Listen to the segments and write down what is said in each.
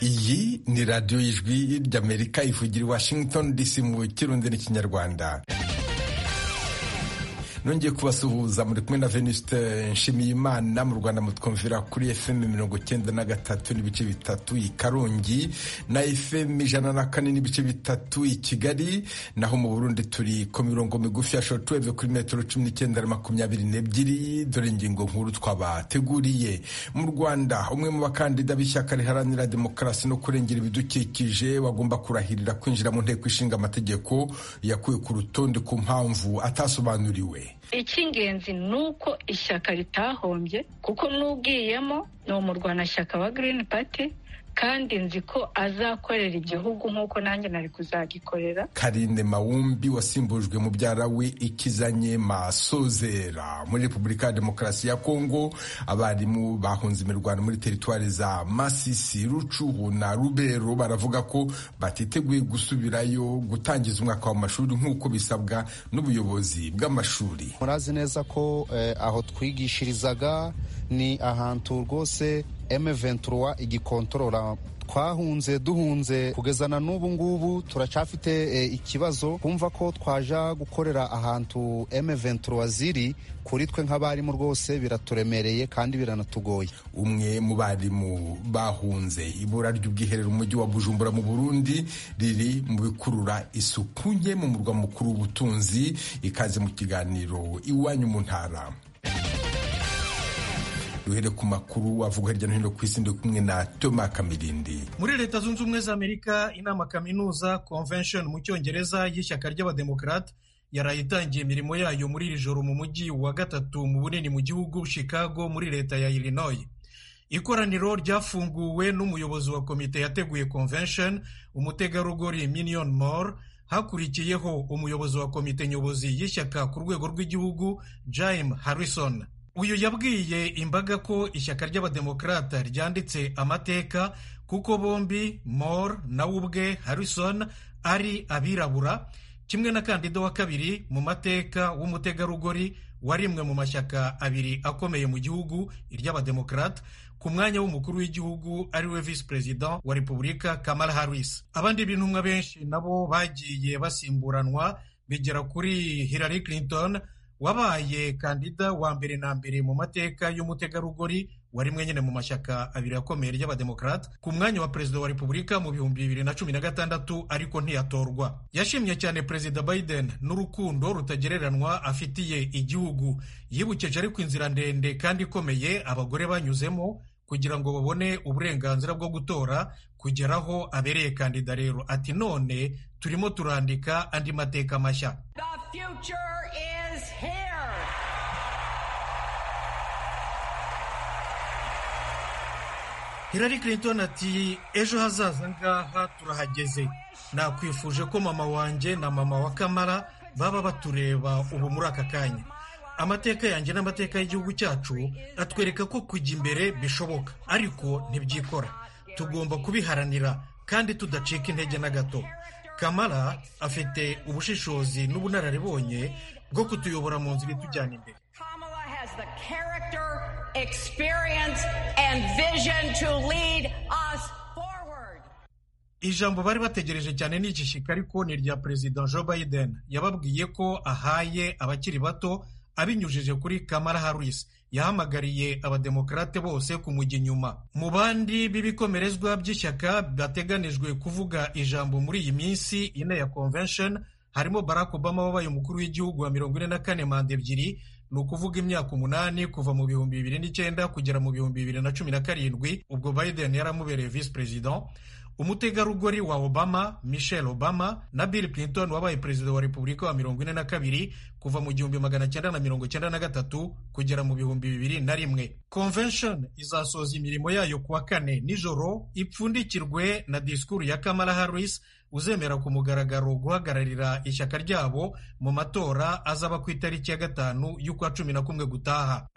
iyi ni radiyo y'ijwi ry'amerika ivugira i washington dc mu kirundi n'ikinyarwanda nongeye kubasuhuza muri kumwe na venuste nshimiyimana mu rwanda mutwumvira kuri fm mirongo icyenda na gatatu n'ibice bitatu i karongi na fm ijana na kane n'ibice bitatu i kigali naho mu burundi turi ku mirongo migufi ya shortweve kuri metero cumi n'icyenda na makumyabiri n'ebyiri dore ingingo nkuru twabateguriye mu rwanda umwe mu bakandida b'ishyaka riharanira demokarasi no kurengera ibidukikije wagomba kurahirira kwinjira mu nteko ishinga amategeko yakuwe ku rutonde ku mpamvu atasobanuriwe icy'ingenzi ni uko ishyaka ritahombye kuko n'ubwiyemo ni umurwanashyaka wa girini pati kandi nzi ko azakorera igihugu nk'uko nanjye nari kuzagikorera karine mawumbi wasimbujwe mubyara we ikizanye masozera muri repubulika ya demokarasi ya kongo abarimu bahunze imirwano muri teritwari za masisi rucuhu na rubero baravuga ko batiteguye gusubirayo gutangiza umwaka w'amashuri nk'uko bisabwa n'ubuyobozi bw'amashuri murazi neza ko eh, aho twigishirizaga ni ahantu rwose M23 igikontorora twahunze duhunze kugeza na n'ubu ngubu turacafite e, ikibazo kumva ko twaja gukorera ahantu M23 ziri kuri twe nk'abarimu rwose biraturemereye kandi biranatugoye umwe mu barimu bahunze ibura ry'ubwiherero umujyi wa bujumbura mu burundi riri mu bikurura isuku nke mu murwa mukuru w'ubutunzi ikaze mu kiganiro iwanyu mu ntara duhere ku makuru avuga hirya no hino ku isi ndi kumwe na Toma Kamirindi. muri leta zunze ubumwe za amerika inama kaminuza convention mu cyongereza y'ishyaka ry'abademokarate yaraye itangiye imirimo yayo muri iri joro mu mujyi wa gatatu mu bunini mu gihugu chicago muri leta ya illinois ikoraniro ryafunguwe n'umuyobozi wa komite yateguye convention umutegarugori minion more hakurikiyeho umuyobozi wa komite nyobozi y'ishyaka ku rwego rw'igihugu jaime harrison uyu yabwiye imbaga ko ishyaka ry'abademokarata ryanditse amateka kuko bombi mor nawe ubwe harrison ari abirabura kimwe na kandida wa kabiri mu mateka w'umutegarugori wa rimwe mu mashyaka abiri akomeye mu gihugu iry'abademokarata ku mwanya w'umukuru w'igihugu ariwe visi perezida wa repubulika kamara harris abandi b'intumwa benshi nabo bagiye basimburanwa bigera kuri hillary clinton wabaye kandida wa mbere na mbere mu mateka y'umutegarugori wari mwe nyine mu mashyaka abiri akomeye ry'abademokarate ku mwanya wa perezida wa repubulika mu bihumbi bibiri na cumi na gatandatu ariko ntiyatorwa yashimye cyane perezida biden n'urukundo rutagereranwa afitiye igihugu yibukije ariko inzira ndende kandi ikomeye abagore banyuzemo kugira ngo babone uburenganzira bwo gutora kugeraho abereye kandida rero ati none turimo turandika andi mateka mashya Hillary Clinton ati ejo hazaza ngaha turahageze nakwifuje ko mama wanjye na mama wa kamara baba batureba ubu muri aka kanya amateka yanjye n'amateka y'igihugu cyacu atwereka ko kujya imbere bishoboka ariko ntibyikora tugomba kubiharanira kandi tudacika intege na gato kamara afite ubushishozi n'ubunararibonye bwo kutuyobora mu nzira itujyana imbere ijambo bari bategereje cyane ni igishyika ariko ni irya perezida joe biden yababwiye ko ahaye abakiri bato abinyujije kuri kamara harris yahamagariye abademokarate bose kumujya inyuma mu bandi b'ibikomerezwa by'ishyaka bateganijwe kuvuga ijambo muri iyi minsi ine ya convention harimo barack obama wabaye umukuru w'igihugu wa mirongo ine na kane manda ebyiri ni ukuvuga imyaka umunani kuva mu bihumbi bibiri n'icyenda kugera mu bihumbi bibiri na cumi na karindwi ubwo biden yaramubereye visi perezida umutegarugori wa obama michelle obama na bill clinton wabaye perezida wa repubulika wa mirongo ine na kabiri kuva mu gihumbi magana cyenda na mirongo cyenda na gatatu kugera mu bihumbi bibiri na rimwe convention izasoza imirimo yayo kuwa kane nijoro ipfundikirwe na disikuru ya kamara harris uzemera ku mugaragaro guhagararira ishyaka ryabo mu matora azaba ku itariki ya gatanu y'ukwa cumi na kumwe gutaha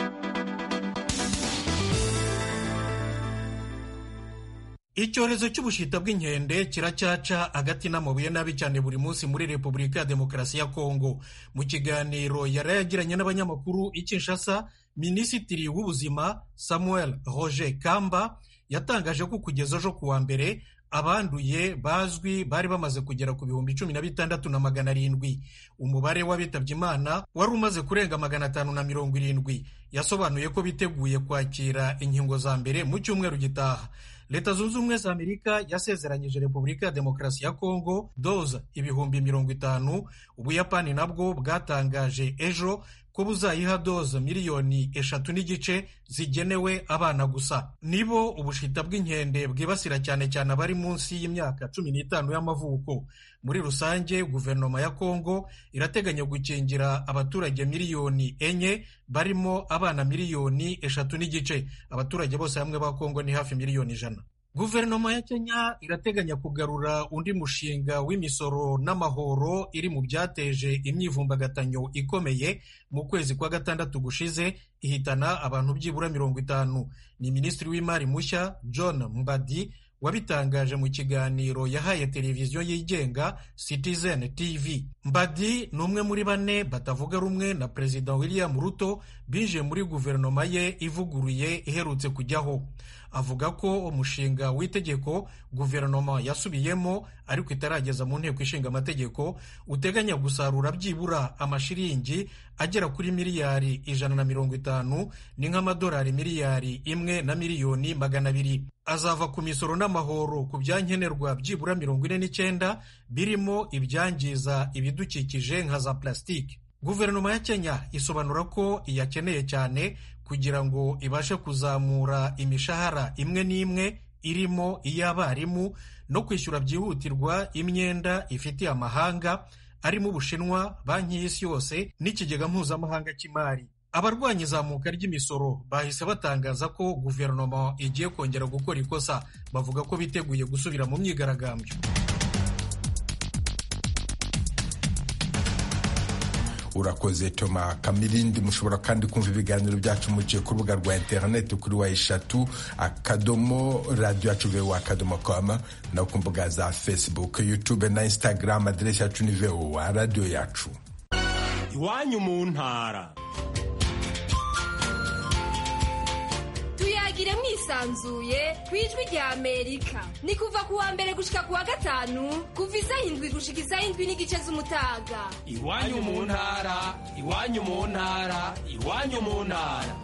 icyorezo cy'ubushita bw'inkende kiracyaca agati n'amabuye nabi cyane buri munsi muri repubulika ya demokarasi ya kongo mu kiganiro yari yagiranye n'abanyamakuru i kinshasa minisitiri w'ubuzima samuel roger kamba yatangaje ko kugeza ejo ku wa mbere abanduye bazwi bari bamaze kugera ku bihumbi cumi na bitandatu na magana arindwi umubare w'abitabye imana wari umaze kurenga magana atanu na mirongo irindwi yasobanuye ko biteguye kwakira inkingo za mbere mu cyumweru gitaha leta zunze ubumwe za amerika yasezeranyije repubulika ya demokarasi ya kongo doza ibihumbi mirongo itanu ubuyapani nabwo bwatangaje ejo ko buzayiha doza miliyoni eshatu n'igice zigenewe abana gusa nibo ubushita bw'inkende bwibasira cyane cyane abari munsi y'imyaka cumi n'itanu y'amavuko muri rusange guverinoma ya kongo irateganya gukingira abaturage miliyoni enye barimo abana miliyoni eshatu n'igice abaturage bose hamwe ba kongo ni hafi miliyoni ijana guverinoma ya kenya irateganya kugarura undi mushinga w'imisoro n'amahoro iri mu byateje imyivumbagatanyo ikomeye mu kwezi kwa gatandatu gushize ihitana abantu byibura mirongo itanu ni minisitiri w'imari mushya john mbadi wabitangaje mu kiganiro yahaye televiziyo yigenga Citizen TV. Mbadi ni umwe muri bane batavuga rumwe na Perezida William Ruto binjiye muri guverinoma ye ivuguruye iherutse kujyaho. Avuga ko umushinga w'itegeko guverinoma yasubiyemo ariko itarageza mu nteko ishinga amategeko uteganya gusarura byibura amashiringi agera kuri miliyari ijana na mirongo itanu ni nk'amadolari miliyari imwe na miliyoni magana abiri azava ku misoro n'amahoro ku byankenerwa byibura mirongo ine n'icyenda birimo ibyangiza ibidukikije nka za plastique guverinoma ya kenya isobanura ko iyakeneye cyane kugira ngo ibashe kuzamura imishahara imwe n'imwe irimo iy'abarimu no kwishyura byihutirwa imyenda ifitiye amahanga arimo ubushinwa banki y'isi yose n'ikigega mpuzamahanga cy'imari abarwanya izamuka ry'imisoro bahise batangaza ko guverinoma igiye kongera gukora ikosa bavuga ko biteguye gusubira mu myigaragambyo urakoze toma kamirindi mushobora kandi kumva ibiganiro byacu muciye ku rubuga rwa interineti kuri wa eshatu akadomo radiyo yacu vewa akadomo koma no ku mbuga za facebook yutube na instagram aderesi yacu ni vewa radiyo yacu iwanyu mu ntara tuyagire mwisanzuye ku ijwi rya amerika ni kuva ku wa mbere gushika ku wa gatanu kuva isaha indwi gushika isaha indwi n'igice z'umutaga iwanyu mu ntara iwanyu mu ntara iwanyu mu ntara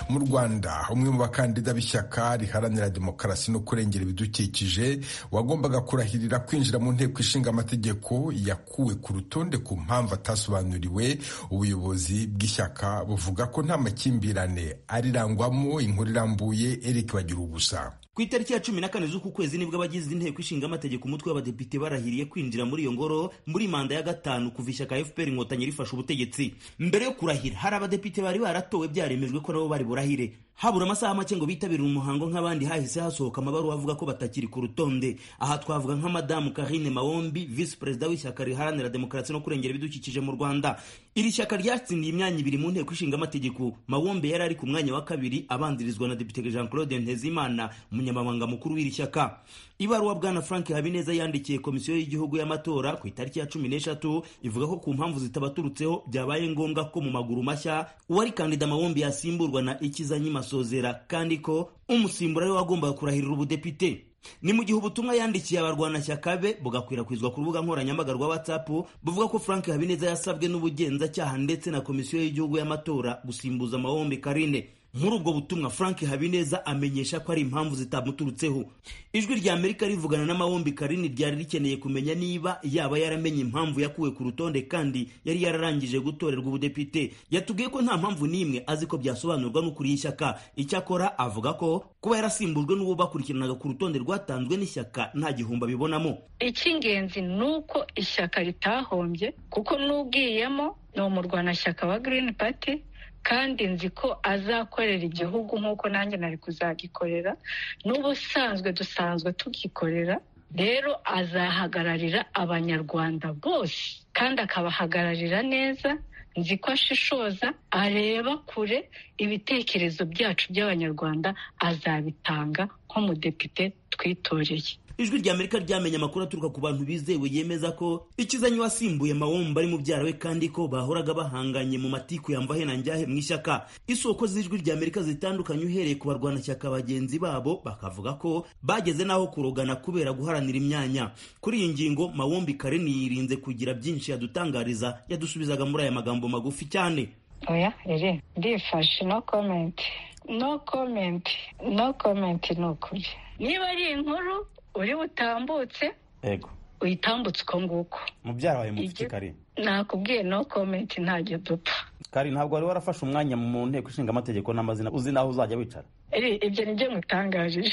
mu rwanda umwe mu bakandida b'ishyaka riharanira demokarasi no kurengera ibidukikije wagombaga kurahirira kwinjira mu nteko ishinga amategeko yakuwe ku rutonde ku mpamvu atasobanuriwe ubuyobozi bw'ishyaka buvuga ko nta makimbirane arirangwamo inkuru irambuye eric bagira ubusa ku itariki ya cumi na kane z'uku kwezi nibwo abagize inteko ishinga amategeko umutwe w'abadepite barahiriye kwinjira muri iyo ngoro muri manda ya gatanu kuva ishyaka fpr inkotanyi rifashe ubutegetsi mbere yo kurahira hari abadepite bari baratowe byaremejwe ko nabo bari burahire habura amasaha make ngo bitabire umuhango nk'abandi hahise hasohoka amabaruwa avuga ko batakiri ku rutonde aha twavuga nka madamu karine mawombi visi perezida w'ishyaka riharanira demokarasi no kurengera ibidukikije mu rwanda iri shyaka ryatsindiye imyanya ibiri mu nteko ishinga amategeko mawombe yari ari ku mwanya wa kabiri abanzirizwa na depite jean claude ntezimana umunyamabanga mukuru w'iri shyaka ibaruwa bwana frank habineza yandikiye komisiyo y'igihugu y'amatora ku itariki ya cumi n'eshatu ivuga ko ku mpamvu zitabaturutseho byabaye ngombwa ko mu maguru mashya uwari kandida mawombi yasimburwa na ikizanyi masozera kandi ko umusimbura ariwe wagombaga kurahirira ubudepite ni mu gihe ubutumwa yandikiye abarwanashyaka be bugakwirakwizwa ku rubuga nkoranyambaga rwa whatsapp buvuga ko frank habineza yasabwe n'ubugenzacyaha ndetse na komisiyo y'igihugu y'amatora gusimbuza mawombi karine muri ubwo butumwa frank habineza amenyesha ko ari impamvu zitamuturutseho ijwi rya amerika rivugana n'amawombi karini ryari rikeneye kumenya niba yaba yaramenye impamvu yakuwe ku rutonde kandi yari yararangije gutorerwa ubudepite yatubwiye ko nta mpamvu n'imwe azi ko byasobanurwa n'ukuriye ishyaka icyakora avuga ko kuba yarasimbujwe n'uwo bakurikiranaga ku rutonde rwatanzwe n'ishyaka nta gihombo abibonamo icy'ingenzi ni uko ishyaka ritahombye kuko n'ubwiyemo ni umurwanashyaka wa girini pati kandi nzi ko azakorera igihugu nk'uko nanjye nari kuzagikorera n'ubusanzwe dusanzwe tugikorera rero azahagararira abanyarwanda bose kandi akabahagararira neza nzi ko ashishoza areba kure ibitekerezo byacu by'abanyarwanda azabitanga nk'umudepite twitoreye ijwi rya amerika ryamenye amakuru aturuka ku bantu bizewe yemeza ko ikizanye wasimbuye mawomba ari mubyara we kandi ko bahoraga bahanganye mu matiku yambahe na njyahe mu ishyaka isoko z'ijwi rya amerika zitandukanye uhereye ku barwanashyaka bagenzi babo bakavuga ko bageze n'aho kurogana kubera guharanira imyanya kuri iyi ngingo mawombi kare yirinze kugira byinshi yadutangariza yadusubizaga muri aya magambo magufi cyane oya rere ndifashe no komenti no komenti no komenti ni ukuri niba ari inkuru uri butambutse yego uyitambutse uko nguko mubyara wawe mufite Igi- kari nakubwiye no komenti ntajya dupfa kari ntabwo wari warafashe umwanya mu nteko ishinga amategeko n'amazina uzi n'aho uzajya wicara Ere, ibyo nibyo ngutangaje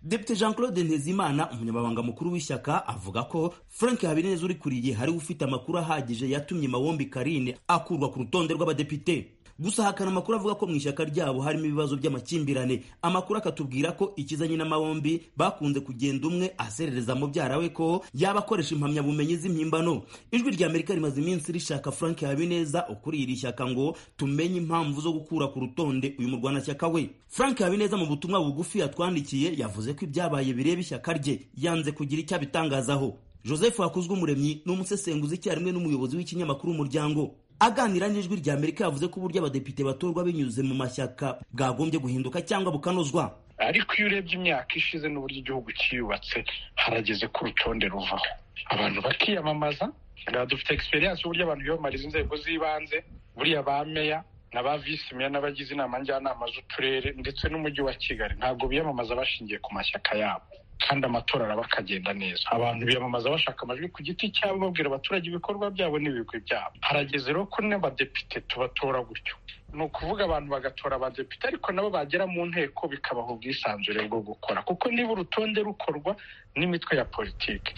Depite Jean Claude Ntezimana umunyamabanga mukuru w'ishyaka avuga ko Frank Habineza uri kuriye hari ufite amakuru ahagije yatumye Mawombi Karine akurwa ku rutonde rw'abadepite gusa hakana amakuru avuga ko mu ishyaka ryabo harimo ibibazo by'amakimbirane amakuru akatubwira ko ikizanye na Mawombi bakunze kugenda umwe aserereza mubyara we ko yaba akoresha impamyabumenyi z'impimbano ijwi rya Amerika rimaze iminsi rishaka Frank Habineza ukuriye iri shyaka ngo tumenye impamvu zo gukura ku rutonde uyu murwanashyaka we Frank Habineza mu butumwa bugufi yatwandikiye yavuze ko ibyabaye bireba ishyaka rye yanze kugira icyo abitangazaho Joseph Hakuzwe umuremyi ni umusesenguzi icyarimwe n'umuyobozi w'ikinyamakuru umuryango aganira n'ijwi rya Amerika yavuze ko uburyo abadepite batorwa binyuze mu mashyaka bwagombye guhinduka cyangwa bukanozwa ariko iyo urebye imyaka ishize n'uburyo igihugu cyiyubatse harageze ku rutonde ruvaho abantu bakiyamamaza ngaha dufite egisperiyanse y'uburyo abantu biyamamariza inzego z'ibanze buriya ba meya na ba visi meya n'abagize inama njyanama z'uturere ndetse n'umujyi wa kigali ntabwo biyamamaza bashingiye ku mashyaka yabo kandi amatora araba akagenda neza abantu biyamamaza bashaka amajwi ku giti cyabo babwira abaturage ibikorwa byabo n'ibigwi byabo harageze rero ko n'abadepite tubatora gutyo ni ukuvuga abantu bagatora abadepite ariko nabo bagera mu nteko bikabaha ubwisanzure bwo gukora kuko niba urutonde rukorwa n'imitwe ya politiki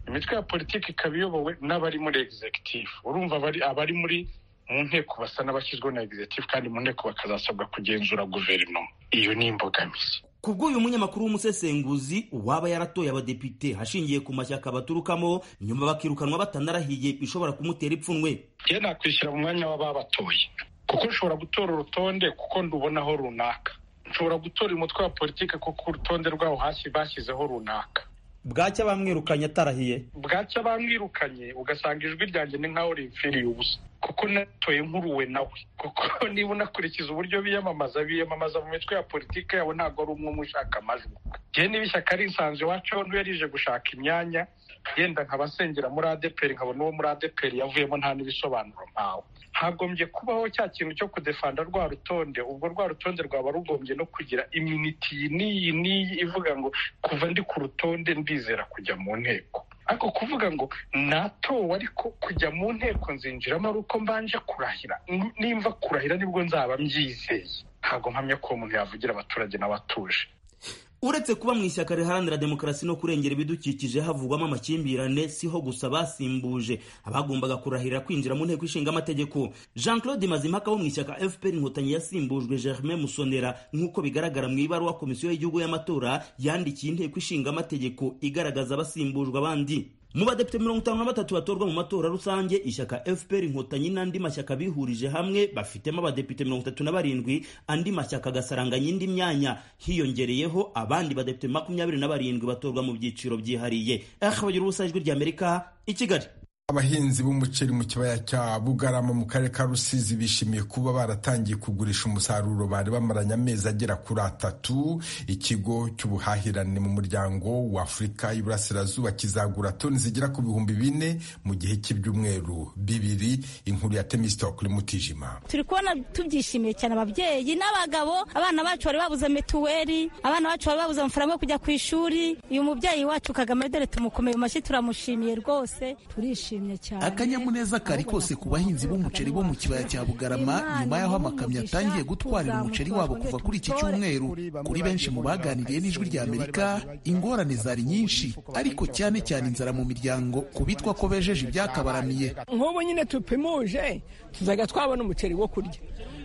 imitwe ya politiki ikaba iyobowe n'abari muri executive urumva abari abari muri mu nteko basa n'abashyizweho na executive kandi mu nteko bakazasabwa kugenzura guverinoma iyo ni imbogamizi ku bw'uyu munyamakuru w'umusesenguzi uwaba yaratoye abadepite hashingiye ku mashyaka baturukamo nyuma bakirukanwa batanarahiye bishobora kumutera ipfunwe njye nakwishyira mu mwanya w'ababatoye kuko nshobora gutora urutonde kuko ndubonaho runaka nshobora gutora umutwe wa politiki kuko urutonde rwawo hasi bashyizeho runaka bwacya bamwirukanye atarahiye bwacya bamwirukanye ugasanga ijwi ryanjye ni nkaho rimfiriye ubusa kuko natoye nkuruwe nawe kuko niba unakurikiza uburyo biyamamaza biyamamaza mu mitwe ya politiki yabo ntabwo ari umwe mu ushaka amajwi yewe niba ishyaka risanze iwacu aho ntuye rije gushaka imyanya yenda nkabasengera muri adeperi nkabona uwo muri adeperi yavuyemo nta n'ibisobanuro mpawe hagombye kubaho cya kintu cyo kudefanda rwa rutonde ubwo rwa rutonde rwaba rugombye no kugira iminiti iyi n'iyi n'iyi ivuga ngo kuva ndi ku rutonde ndizera kujya mu nteko ariko kuvuga ngo natowe ariko kujya mu nteko nzinjiramo ari uko mbanje kurahira N- nimva kurahira nibwo nzaba mbyizeye ntabwo mpamya ko uwo muntu yavugira abaturage n'abatuje uretse kuba mu ishyaka riharanira demokarasi no kurengera ibidukikije havugwamo amakimbirane siho gusa basimbuje abagombaga kurahirira kwinjira mu nteko ishinga amategeko jean claude mazimpaka wo mu ishyaka fpr inkotanyi yasimbujwe germain musonera nk'uko bigaragara mu ibaruwa komisiyo y'igihugu y'amatora yandikiye inteko ishinga amategeko igaragaza abasimbujwe abandi mu badepite mirongo itanu na batatu batorwa mu matora rusange ishyaka fpr inkotanyi n'andi mashyaka bihurije hamwe bafitemo abadepite mirongo itatu na barindwi andi mashyaka agasaranganya indi myanya hiyongereyeho abandi badepite makumyabiri na barindwi batorwa mu byiciro byihariye akabagira ubusa ijwi ry'amerika i kigali Abahinzi b'umuceri mu kibaya cya Bugarama mu karere ka Rusizi bishimiye kuba baratangiye kugurisha umusaruro bari bamaranye amezi agera kuri atatu. Ikigo cy'ubuhahirane mu muryango wa Afurika y'Iburasirazuba kizagura toni zigera ku bihumbi bine mu gihe cy'ibyumweru bibiri. Inkuru ya Temistokle Mutijima. turi kubona tubyishimiye cyane ababyeyi n'abagabo abana bacu bari babuze mituweli abana bacu bari babuze amafaranga yo kujya ku ishuri uyu mubyeyi wacu kagame dore tumukomeye mu mashyi turamushimiye rwose turishimye cyane akanyamuneza kari kose ku bahinzi b'umuceri bo mu kibaya cya bugarama nyuma y'aho amakamyo atangiye gutwarira umuceri wabo kuva kuri iki cyumweru kuri benshi mu baganiriye n'ijwi rya amerika ingorane zari nyinshi ariko cyane cyane inzara mu miryango ku bitwa ko bejeje ibyakabaramiye nk'ubu nyine tupimuje tuzajya twabona umuceri wo kurya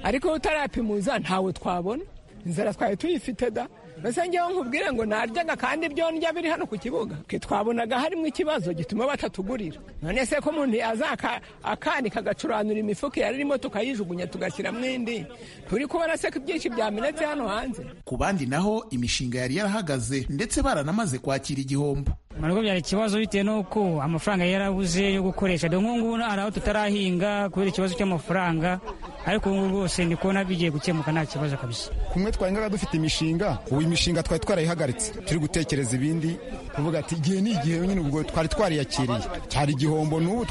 ariko utarapimuza ntawo twabona inzara twari tuyifite da mbese ngewe nkubwire ngo naryaga kandi ibyo ndya biri hano ku kibuga twe twabonaga harimo ikibazo gituma batatugurira none se ko umuntu yazaka akanika agacuranura imifuka yari irimo tukayijugunya tugashyiramo indi turi kubona se ko ibyinshi byamenetse hano hanze ku bandi naho imishinga yari yarahagaze ndetse baranamaze kwakira igihombo ntabwo byari ikibazo bitewe n'uko amafaranga yarabuze yo gukoresha dore nk'ubu ngubu hari aho tutarahinga kubera ikibazo cy'amafaranga ariko ubu ngubu rwose ndi kubona bigiye gukemuka nta kibazo kabisa kumwe twahingaga dufite imishinga ubu imishinga twari twarayihagaritse turi gutekereza ibindi kuvuga ati igihe ni igihe nyine ubwo twari twariyakiriye cyari igihombo n'ubu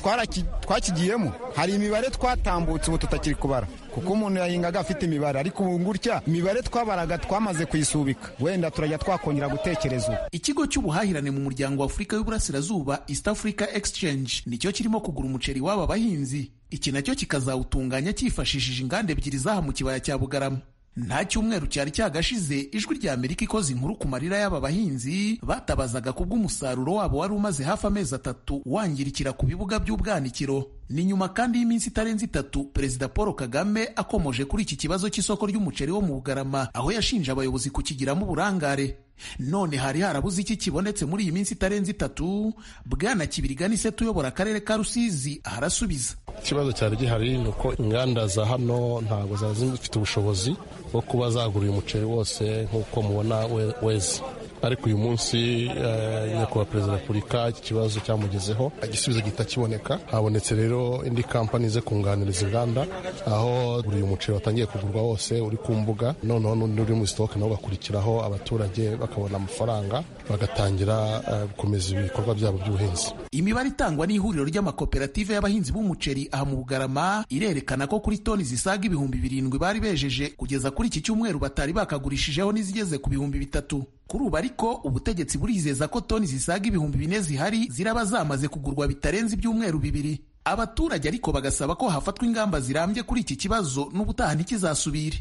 twakigiyemo hari imibare twatambutse ubu tutakiri kubara kuko umuntu yahingaga afite imibare ariko ubu gutya imibare twabaraga twamaze kuyisubika wenda turajya twakongera gutekereza ubu ikigo cy'ubuhahirane mu muryango wa afurika y'uburasirazuba east africa exchange nicyo kirimo kugura umuceri w'aba bahinzi iki nacyo kikazawutunganya cyifashishije inganda ebyiri zaha mu kibaya cya bugarama nta cyumweru cyari cyagashize ijwi rya amerika ikoze inkuru ku marira y'aba bahinzi batabazaga ku bw'umusaruro wabo wari umaze hafi amezi atatu wangirikira ku bibuga by'ubwanikiro ni nyuma kandi y'iminsi itarenze itatu perezida paul kagame akomoje kuri iki kibazo cy'isoko ry'umuceri wo mu bugarama aho yashinje abayobozi kukigiramo uburangare none hari harabuze iki kibonetse muri iyi minsi itarenze itatu bwana kibirigani seta uyobora akarere ka rusizi arasubiza ikibazo cyari gihari ni uko inganda za hano ntabwo zari zifite ubushobozi bwo kuba zagura uyu muceri wose nk'uko mubona weze ariko uyu munsi nyakubahwa perezida wa repubulika iki kibazo cyamugezeho igisubizo gihita kiboneka habonetse rero indi kampani ze kunganiriza inganda aho buri muceri watangiye kugurwa wose uri ku mbuga noneho n'undi uri mu sitoke nabo bakurikiraho abaturage bakabona amafaranga bagatangira gukomeza ibikorwa byabo by'ubuhinzi imibare itangwa n'ihuriro ry'amakoperative y'abahinzi b'umuceri aha mu bugarama irerekana ko kuri toni zisaga ibihumbi birindwi bari bejeje kugeza kuri iki cyumweru batari bakagurishijeho n'izigeze ku bihumbi bitatu kuri ubu ariko ubutegetsi burizeza ko toni zisaga ibihumbi bine zihari ziraba zamaze kugurwa bitarenze ibyumweru bibiri abaturage ariko bagasaba ko hafatwa ingamba zirambye kuri iki kibazo n'ubutaha ntikizasubire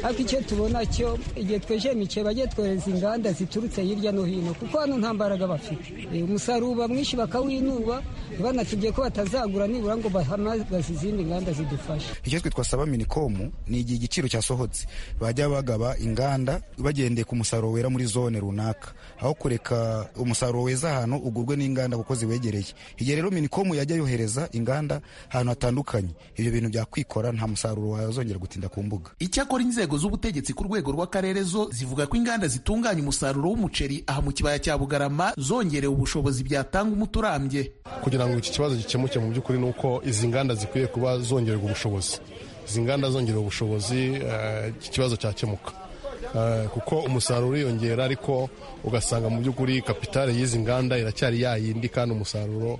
ariko icyo tubona cyo igihe twejeje imikebe bajye twohereza inganda ziturutse hirya no hino kuko hano nta mbaraga bafite umusaruro mwinshi bakawinuba banatubwiye ko batazagura nibura ngo bahamagaze izindi nganda zidufasha icyo twe twasaba minikomu ni igihe igiciro cyasohotse bajya bagaba inganda bagendeye ku musaruro wera muri zone runaka aho kureka umusaruro weza ahantu ugurwe n'inganda kuko ziwegereye igihe rero minikomu yajya yohereza inganda ahantu hatandukanye ibyo bintu byakwikora nta musaruro wazongera gutinda ku mbuga icyakora inzego z'ubutegetsi ku rwego rw'akarere zo zivuga ko inganda zitunganya umusaruro w'umuceri aha mu kibaya cya bugarama zongerewe ubushobozi byatanga umuti urambye kugira ngo iki kibazo gikemuke mu by'ukuri ni uko izi nganda zikwiye kuba zongererwa ubushobozi izi nganda zongerewe ubushobozi iki kibazo cyakemuka kuko umusaruro uriyongera ariko ugasanga mu by'ukuri kapitale y'izi nganda iracyari yayindi kandi umusaruro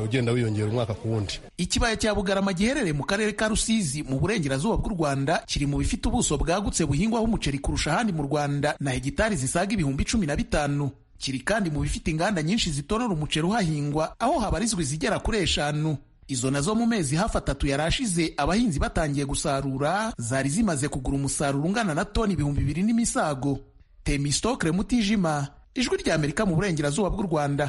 ugenda wiyongera umwaka ku wundi ikibaya cya bugarama giherereye mu karere ka rusizi mu burengerazuba bw'u rwanda kiri mu bifite ubuso bwagutse buhingwaho umuceri kurusha ahandi mu rwanda na hegitari zisaga ibihumbi cumi na bitanu kiri kandi mu bifite inganda nyinshi zitorora umuceri uhahingwa aho habarizwa izigera kuri eshanu izo nazo mu mezi hafi atatu yari ashize abahinzi batangiye gusarura zari zimaze kugura umusaruro ungana na toni ibihumbi bibiri n'imisago temisitokire mutijima ijwi rya amerika mu burengerazuba bw'u rwanda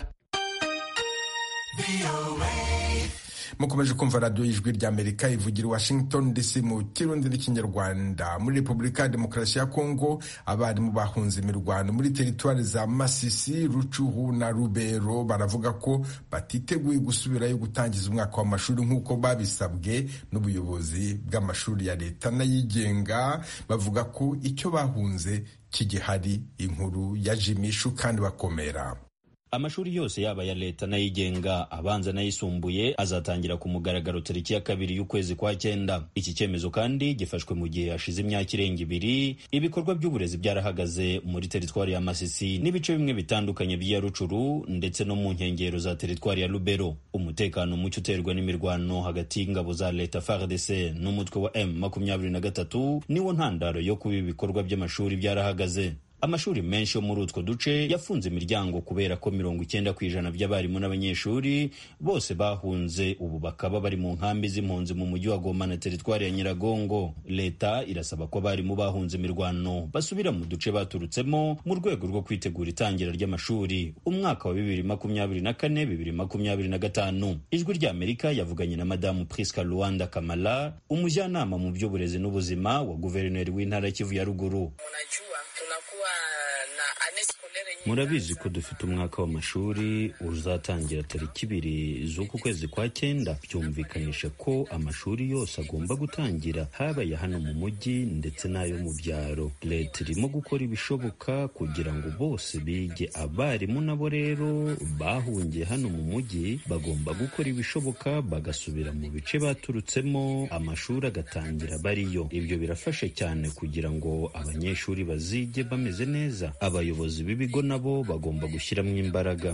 mukomeje kumva radiyo y'ijwi rya amerika ivugira washington dc mu kirundi n'ikinyarwanda muri repubulika ya demokarasi ya kongo abarimu bahunze imirwano muri teritwari za masisi rucuhu na rubero baravuga ko batiteguye gusubirayo gutangiza umwaka w'amashuri nk'uko babisabwe n'ubuyobozi bw'amashuri ya leta n'ayigenga bavuga ko icyo bahunze kigihari inkuru ya jimishu kandi bakomera amashuri yose yaba ya leta n'ayigenga abanza n'ayisumbuye azatangira ku mugaragaro tariki ya kabiri y'ukwezi kwa cyenda iki cyemezo kandi gifashwe mu gihe hashize imyaka irenga ibiri ibikorwa by'uburezi byarahagaze muri teritwari ya masisi n'ibice bimwe bitandukanye by'iya rucuru ndetse no mu nkengero za teritwari ya lubero umutekano muke uterwa n'imirwano hagati y'ingabo za leta fardc n'umutwe wa m makumyabiri na gatatu niwo ntandaro yo kuba ibikorwa by'amashuri byarahagaze amashuri menshi yo muri utwo duce yafunze imiryango kubera ko mirongo icyenda ku ijana by'abarimu n'abanyeshuri bose bahunze ubu bakaba bari mu nkambi z'impunzi mu mujyi wa goma na teritwari ya nyiragongo leta irasaba ko abarimu bahunze imirwano basubira mu duce baturutsemo mu rwego rwo kwitegura itangira ry'amashuri umwaka wa bibiri makumyabiri na kane bibiri makumyabiri na gatanu ijwi ry'amerika yavuganye na madamu priska luanda kamala umujyanama mu by'uburezi n'ubuzima wa guverineri w'intara kivu ya ruguru tunakuwa murabizi ko dufite umwaka w'amashuri uzatangira tariki ibiri z'uku kwezi kwa cyenda byumvikanisha ko amashuri yose agomba gutangira haba aya hano mu mujyi ndetse n'ayo mu byaro leta irimo gukora ibishoboka kugira ngo bose bige abarimu nabo rero bahungiye hano mu mujyi bagomba gukora ibishoboka bagasubira mu bice baturutsemo amashuri agatangira bariyo ibyo birafasha cyane kugira ngo abanyeshuri bazige bameze neza abayobozi b'ibigo nabo bagomba gushyiramo imbaraga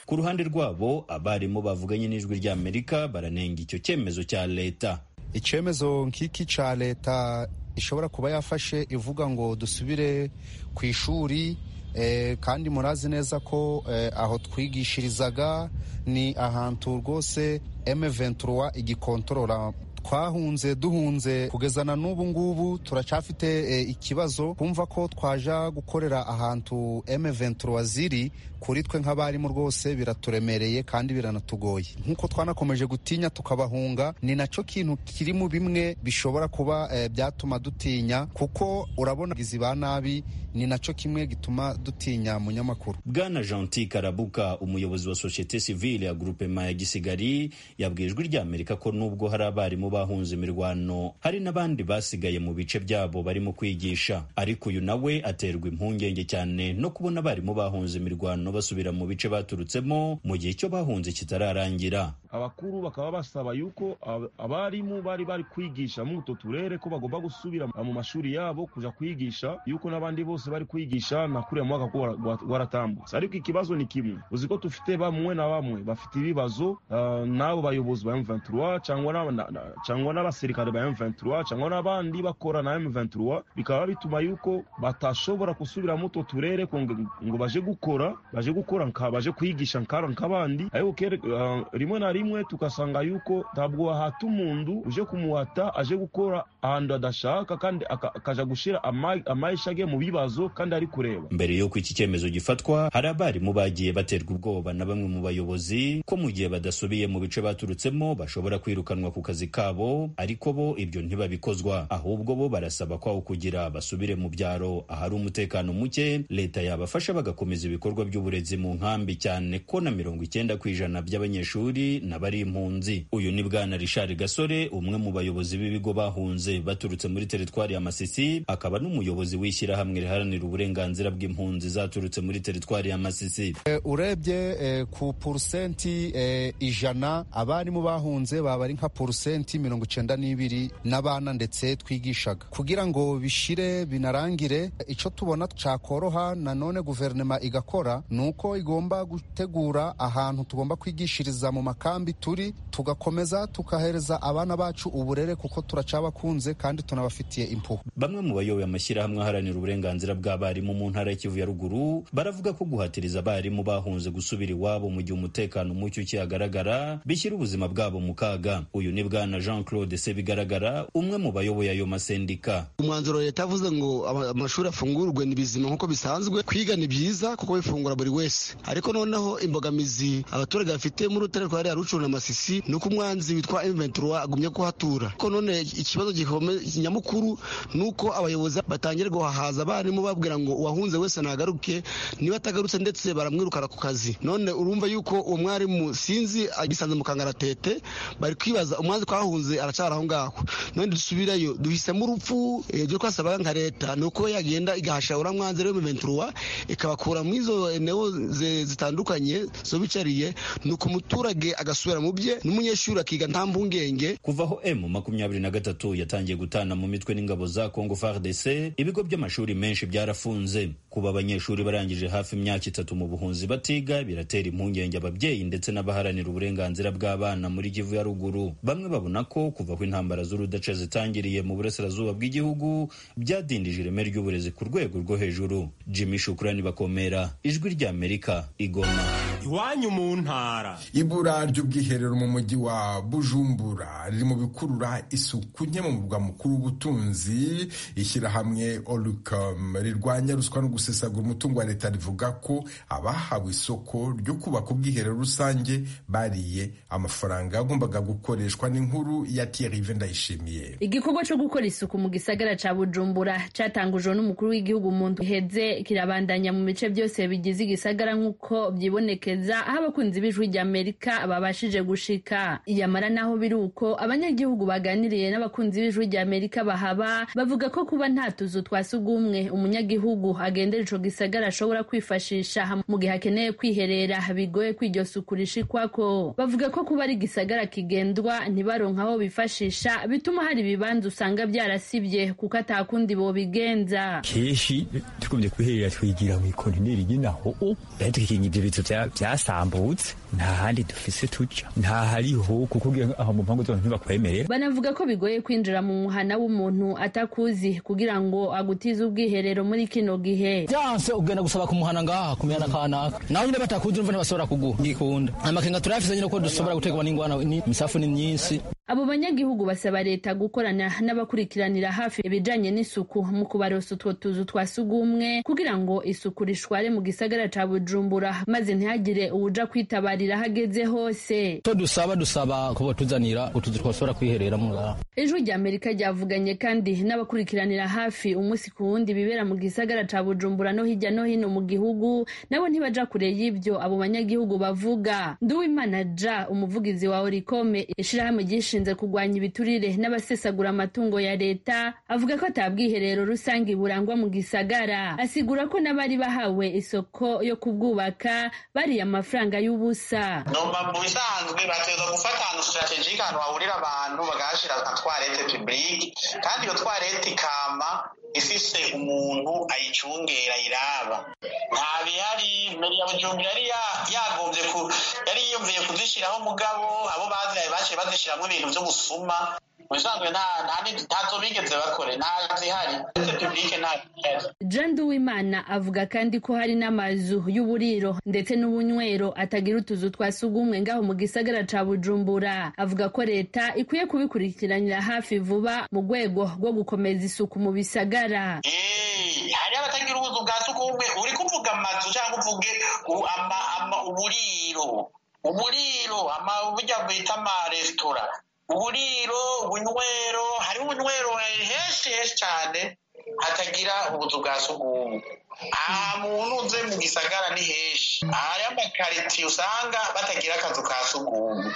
ku ruhande rwabo abarimu bavuganye n'ijwi ry'amerika baranenga icyo cyemezo cya leta icyemezo nk'iki cya leta ishobora kuba yafashe ivuga ngo dusubire ku ishuri kandi murazi neza ko aho twigishirizaga ni ahantu rwose emeventura igikontorora twahunze duhunze kugeza na n'ubu ngubu turacyafite ikibazo kumva ko twaja gukorera ahantu emeventura ziri kuri twe nk'abarimu rwose biraturemereye kandi biranatugoye nk'uko twanakomeje gutinya tukabahunga ni nacyo kintu kiri mu bimwe bishobora kuba byatuma dutinya kuko urabona izi ba nabi ni nacyo kimwe gituma dutinya munyamakuru bwana Gentil karabuka umuyobozi wa sosiyete sivile ya groupema ya gisigari yabwiye ijwi ry'amerika ko nubwo hari abarimu bahunze imirwano hari n'abandi basigaye mu bice byabo barimo kwigisha ariko uyu nawe aterwa impungenge cyane no kubona abarimu bahunze imirwano basubira mu bice baturutsemo mu gihe icyo bahunze kitararangira abakuru bakaba basaba yuko abarimu bari bari kwigisha muri utwo turere ko bagomba gusubira mu mashuri yabo kuja kwigisha yuko n'abandi bose bari kwigisha na kuriya mwaka ko waratambutse ariko ikibazo ni kimwe uzi ko dufite bamwe na bamwe bafite ibibazo uh, n'abo bayobozi ba M23 cyangwa n'abasirikare ba M23 cyangwa n'abandi bakora na M23 bikaba bituma yuko batashobora gusubira mu utwo turere ngo baje gukora baje gukora nka baje kwigisha nkara nk'abandi ariko uh, rimwe na rimwe tugasanga yuko ntabwo wahata umuntu uje kumuhata aje gukora ahantu adashaka kandi akaja gushira amayisha ge mu biba kandi ari kureba mbere y'uko iki cyemezo gifatwa hari abarimu bagiye baterwa ubwoba na bamwe mu bayobozi ko mu gihe badasubiye mu bice baturutsemo bashobora kwirukanwa ku kazi kabo ariko bo ibyo ntibabikozwa ahubwo bo barasaba kwawo kugira basubire mu byaro ahari umutekano muke leta yabafasha bagakomeza ibikorwa by'uburezi mu nkambi cyane ko na mirongo icyenda ku ijana by'abanyeshuri nabo ari impunzi uyu ni bwana rishari gasore umwe mu bayobozi b'ibigo bahunze baturutse muri teritwari ya masisi akaba n'umuyobozi w'ishyirahamwe riharanira uburenganzira bw'impunzi zaturutse muri teritwari ya Masisi. Urebye ku porusenti ijana abarimu bahunze baba ari nka porusenti mirongo icyenda n'ibiri n'abana ndetse twigishaga kugira ngo bishire binarangire icyo tubona cyakoroha nanone guverinoma igakora ni uko igomba gutegura ahantu tugomba kwigishiriza mu makambi turi tugakomeza tukahereza abana bacu uburere kuko turacyabakunze kandi tunabafitiye impuhwe bamwe mu bayoboye amashyirahamwe aharanira uburenganzira uburenganzira bw'abarimu mu ntara y'ikivu ya ruguru baravuga ko guhatiriza abarimu bahunze gusubira iwabo mu gihe umutekano muke ukihagaragara bishyira ubuzima bwabo mu kaga uyu ni bwana jean claude sebigaragara umwe mu bayoboye ayo masendika umwanzuro leta yavuze ngo amashuri afungurwe ni bizima nk'uko bisanzwe kwiga ni byiza kuko bifungura buri wese ariko noneho imbogamizi abaturage bafite muri utare rwa rya rucuru na masisi ni uko umwanzi witwa m23 agumye kuhatura ko none ikibazo nyamukuru ni uko abayobozi batangira guhahaza abarimu abarimu babwira ngo uwahunze wese nagaruke niba atagarutse ndetse baramwirukana ku kazi none urumva yuko uwo mwarimu sinzi agisanze mu kangaratete bari kwibaza umwanzi twahunze aracara aho ngaho none dusubirayo duhisemo urupfu ibyo twasabaga nka leta ni uko yagenda igahasha uriya mwanzi rero miventuruwa ikabakura mu izo neo zitandukanye zo bicariye ni uko umuturage agasubira mu bye n'umunyeshuri akiga nta mpungenge kuva aho emu makumyabiri na gatatu yatangiye gutana mu mitwe n'ingabo za kongo fardc ibigo by'amashuri menshi benshi byarafunze kuba abanyeshuri barangije hafi imyaka itatu mu buhunzi batiga biratera impungenge ababyeyi ndetse n'abaharanira uburenganzira bw'abana muri Kivu ya ruguru bamwe babona ko kuva ko intambara z'urudaca zitangiriye mu burasirazuba bw'igihugu byadindije ireme ry'uburezi ku rwego rwo hejuru Jimmy Shukrani bakomera ijwi ry'Amerika igoma iwanyu mu ntara ibura ry'ubwiherero mu mujyi wa bujumbura riri mu bikurura isuku nke mu murwa mukuru w'ubutunzi ishyirahamwe orukam rirwanya ruswa no gusesagura umutungo wa leta rivuga ko abahawe isoko ryo kubaka ubwiherero rusange bariye amafaranga yagombaga gukoreshwa n'inkuru ya thierry vendayishimiye igikorwa cyo gukora isuku mu gisagara ca bujumbura catangujwe n'umukuru w'igihugu mu ndwi iheze kirabandanya mu bice byose bigize igisagara nk'uko byibonekeza aho abakunzi b'ijwi ry'amerika babashije gushika yamara naho biri uko abanyagihugu baganiriye n'abakunzi b'ijwi ry'amerika bahaba bavuga ko kuba nta tuzu twa sugumwe umunyagihugu agendera ico gisagara ashobora kwifashisha mu gihe akeneye kwiherera bigoye ko iryo suku rishikwako bavuga ko kuba ari igisagara kigendwa ntibaronke aho bifashisha bituma hari ibibanza usanga byarasibye kuko atakundi bobigenza kenshi twigumye kwiherera twigira mu ikontineri y'inaho rero tukikinga ibyo bitu byasambutse nta handi dufise tuja nta hariho kuko ugira aho mu mpangu zose ntibakwemerera banavuga ko bigoye kwinjira mu muhana w'umuntu atakuzi kugira ngo agutize ubwiherero muri kino gihe byanse ugenda gusaba ku muhana ngaha ku mihana kanaka nawe nyine batakuzi urumva ntibashobora kuguha ngikunda amakenga turayafise nyine ko dushobora gutegwa n'ingwana ni- imisafu ni myinshi abo banyagihugu basaba leta gukorana n'abakurikiranira hafi ibijanye n'isuku mu kubarosa utwo tuzu twa sugumwe kugira ngo isuku rishware mu gisagara ca bujumbura maze ntihagire uwuja kwitabarira aho ageze hose to dusaba dusaba ko botuzanira utuzu twashobora kwiherera mu ngaha ijwi rya amerika ryavuganye kandi n'abakurikiranira hafi umunsi ku wundi bibera mu gisagara ca bujumbura no hirya no hino mu gihugu nabo ntibaja kure y'ivyo abo banyagihugu bavuga nduwimana ja umuvugizi wa orikome ishirahamwe ryishinze kurwanya ibiturire n'abasesagura amatungo ya leta avuga ko ata bwiherero rusange burangwa mu gisagara asigura ko n'abari bahawe isoko yo kubwubaka bariye amafaranga y'ubusa noma mu bisanzwe bategereza gufata ahantu sitarategike ahantu hahurira abantu bagahashyira nka twarete pibulike kandi iyo twarete ikama ifise umuntu ayicungera ayiraba nta bihari mbere ya bujumbi yari ya- yagombye ku- yari yiyumviye kuzishyiraho mugabo abo bazihaye baciye bazishyiramo ibintu by'ubusuma mu bisanzwe nta- nta ni- ntazo bigeze bakore nta zihari uretse pibulike nta zihari Jean Duwimana avuga kandi ko hari n'amazu y'uburiro ndetse n'ubunywero atagira utuzu twa sugumwe ngaho mu gisagara ca Bujumbura avuga ko leta ikwiye kubikurikiranira hafi vuba mu rwego rwo gukomeza isuku mu bisagara hari abatagira ubuzu bwa sugumwe uri kuvuga amazu cyangwa uvuge u- ama- ama- uburiro uburiro ama- burya bwita amaresitora uburiro ubunywero hariho ubunywero henshi henshi cyane hatagira ubuzu bwa sugumwe aha muntu uze mu gisagara ni henshi hariho amakaritiye usanga batagira akazu ka sugumwe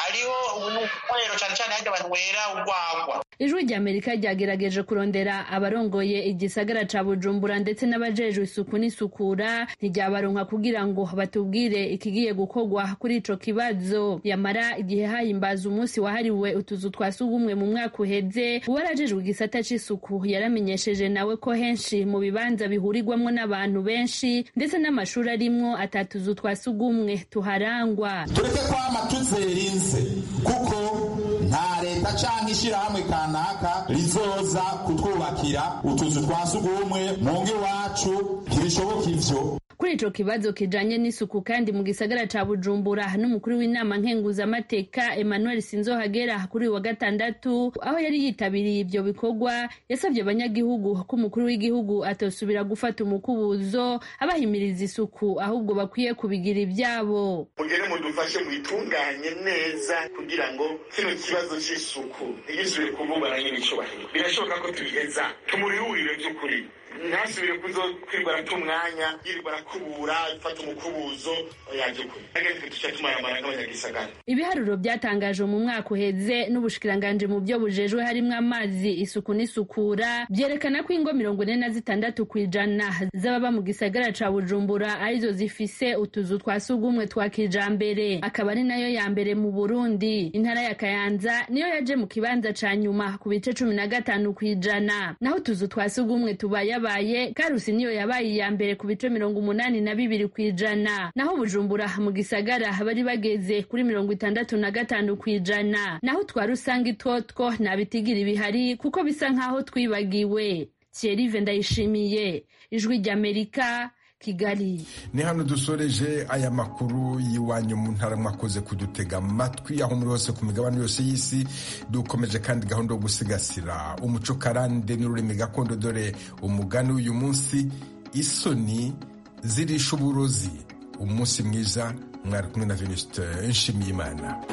hariho ubunywero cyane cyane hajya banywera urwagwa Ijwi ry'Amerika ryagerageje kurondera abarongoye igisagara ca Bujumbura ndetse n'abajejwe isuku n'isukura ntiryabaronka kugira ngo batubwire ikigiye gukorwa kuri ico kibazo yamara igihe hahimbaza umunsi wahariwe utuzu twa sugumwe mu mwaka uheze uwarajejwe igisata c'isuku yaramenyesheje nawe ko henshi mu bibanza bihurirwamwo n'abantu benshi ndetse n'amashuri arimwo atatuzu twa sugumwe tuharangwa tureke kwama tuzirinze kuko nta leta canke ishirahamwe kanaka rizoza kutwubakira utuzu twa sugumwe mu ngo iwacu ntibishoboka ivyo kuri ico kibazo kijanye n'isuku kandi mu gisagara ca bujumbura n'umukuru w'inama nkenguzamateka emmanuel sinzohagera kuri uyu wa gatandatu aho yari yitabiriye ivyo bikorwa yasavye abanyagihugu ko umukuru w'igihugu atosubira gufata umukubuzo abahimiriza isuku ahubwo bakwiye kubigira ivyabo mugere mudufashe mwitunganye neza kugira ngo kino kibazo c'isuku ntigisubire kububara nyir'icyubahiro birashoboka ko tubiheza tumurihurire by'ukuri ntasubire kuzo kwirwara tumwanya yirirwara kubura ifata umukubuzo oya by'ukuri ageze tuca tumaramara nk'abanyagisagara ibiharuro byatangajwe mu mwaka uheze n'ubushikiranganje mu byo bujejwe harimo amazi isuku n'isukura byerekana ko ingo mirongo ine na zitandatu ku ijana z'ababa mu gisagara ca bujumbura arizo zifise utuzu twa sugumwe twa kijambere akaba ari nayo ya mbere mu burundi intara ya kayanza niyo yaje mu kibanza ca nyuma ku bice cumi na gatanu ku ijana naho utuzu twa sugumwe tubayabaye karusi niyo yabaye iya mbere ku bice mirongo umunani na bibiri ku ijana naho bujumbura mu gisagara bari bageze kuri mirongo itandatu na gatanu ku ijana naho twa rusange itwotwo nta bitigira bihari kuko bisa nk'aho twibagiwe thierry vendayishimiye ijwi ry'amerika kigali ni hano dusoreje aya makuru y'iwanyu mu ntara mwakoze kudutega amatwi aho muri hose ku migabane yose y'isi dukomeje kandi gahunda yo gusigasira umuco karande n'ururimi gakondo dore umugani w'uyu munsi isoni zirisha uburozi umunsi mwiza mwari kumwe na venuste nshimiyimana